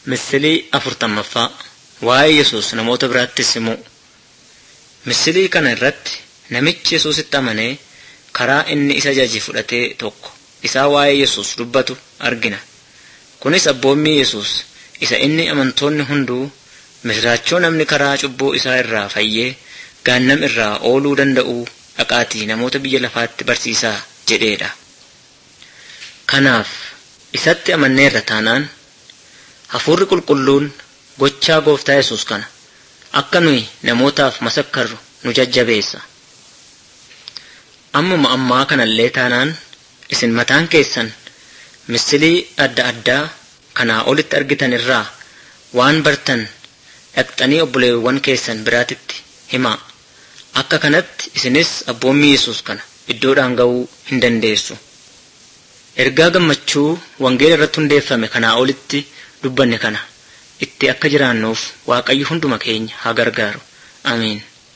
Misilii afurtammaffaa waa'ee Yesuus namoota biraattis himuu. Misilii kana irratti namichi Yesuusitti amanee karaa inni isa jaji fudhatee tokko isaa waa'ee Yesuus dubbatu argina. Kunis abboommii Yesuus isa inni amantoonni hunduu misiraachoo namni karaa cubbuu isaa irraa fayyee gaannam irraa ooluu danda'uu dhaqaatii namoota biyya lafaatti barsiisaa jedheedha. Kanaaf isatti amanneerra taanaan hafuurri qulqulluun gochaa gooftaa Yesuus kana akka nuyi namootaaf masakkarru nu jajjabeessa. Ammuma ammaa kanallee taanaan isin mataan keessan misilii adda addaa kanaa olitti argitan irraa waan bartan dhaqxanii obboleewwan keessan biraatitti himaa. Akka kanatti isinis abboommii Yesuus kana iddoodhaan ga'uu hin dandeessu. Ergaa gammachuu wangeela irratti hundeeffame kanaa olitti dubbanne kana itti akka jiraannuuf Waaqayyo hunduma keenya haa gargaaru. Ameen.